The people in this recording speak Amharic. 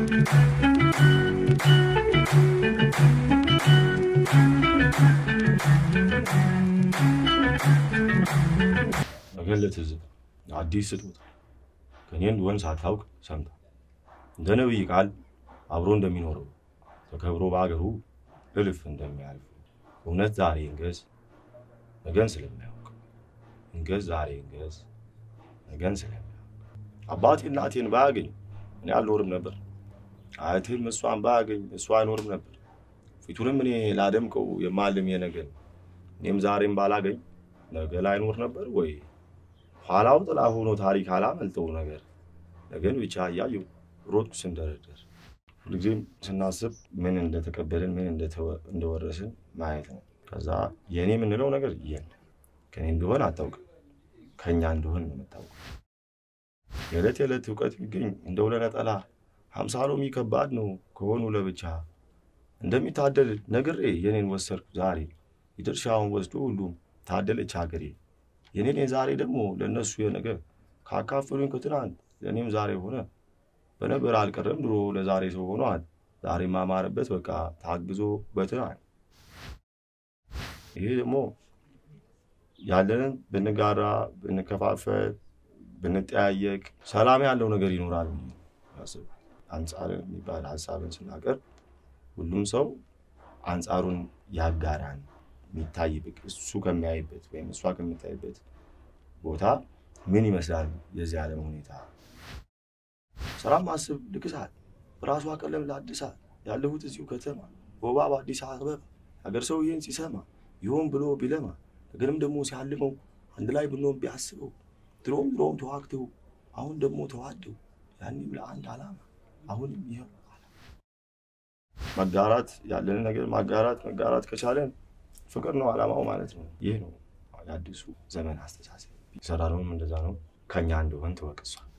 ነገን ለትዝብ አዲስ ስጦታ ከኔ እንደሆን ሳታውቅ ሰምታ እንደ ነቢይ ቃል አብሮ እንደሚኖረው ተከብሮ በአገሩ እልፍ እንደሚያልፍ እውነት ዛሬ እንገዝ ነገን ስለሚያውቅ እንገዝ ዛሬ እንገዝ ነገን ስለሚያውቅ አባቴ እናቴን ባያገኝ እኔ አልኖርም ነበር። አያቴም እሷን ባያገኝ እሷ አይኖርም ነበር። ፊቱንም እኔ ላደምቀው የማልም የነገን እኔም ዛሬም ባላገኝ ነገ ላይኖር ነበር ወይ? ኋላው ጥላ ሆኖ ታሪክ አላመልጠው ነገር ነገን ብቻ እያየው ሮጥኩ ስንደረደር። ሁልጊዜም ስናስብ ምን እንደተቀበልን ምን እንደወረስን ማየት ነው። ከዛ የእኔ የምንለው ነገር የለም። ከኔ እንደሆን አታውቅም፣ ከእኛ እንደሆን ነው የምታውቀው። የዕለት የዕለት እውቀት ቢገኝ እንደው ለነጠላ ሀምሳ ሎሚ ከባድ ነው ከሆኑ ለብቻ እንደሚታደል ነግሬ የኔን ወሰድኩ ዛሬ የድርሻውን ወስዶ ሁሉም ታደለች ሀገሬ። የኔን የዛሬ ደግሞ ለእነሱ የነገ ካካፈሉኝ ከትናንት ለእኔም ዛሬ ሆነ በነበር አልቀረም ድሮ ለዛሬ ሰው ሆኗል። ዛሬ ማማረበት በቃ ታግዞ በትናንት ይሄ ደግሞ ያለንን ብንጋራ ብንከፋፈል ብንጠያየቅ ሰላም ያለው ነገር ይኖራል። አስብ አንጻር የሚባል ሀሳብን ስናቀርብ ሁሉም ሰው አንጻሩን ያጋራን የሚታይበት እሱ ከሚያይበት ወይም እሷ ከምታይበት ቦታ ምን ይመስላል የዚህ ዓለም ሁኔታ። ስራም አስብ ልክሳል በራሷ ቀለም ላድሳል ያለሁት እዚሁ ከተማ ወባ በአዲስ አበባ ሀገር ሰው ይህን ሲሰማ ይሆን ብሎ ቢለማ ነገርም ደግሞ ሲያልመው አንድ ላይ ብንሆን ቢያስበው ድሮም ድሮም ተዋግተው አሁን ደግሞ ተዋደው ያኔም ለአንድ ዓላማ አሁንም ይኸው መጋራት ያለንን ነገር ማጋራት መጋራት ከቻለን ፍቅር ነው ዓላማው ማለት ነው። ይህ ነው የአዲሱ ዘመን አስተሳሰብ። የሰራነውም እንደዛ ነው። ከኛ እንደሆን ተወቅሷል።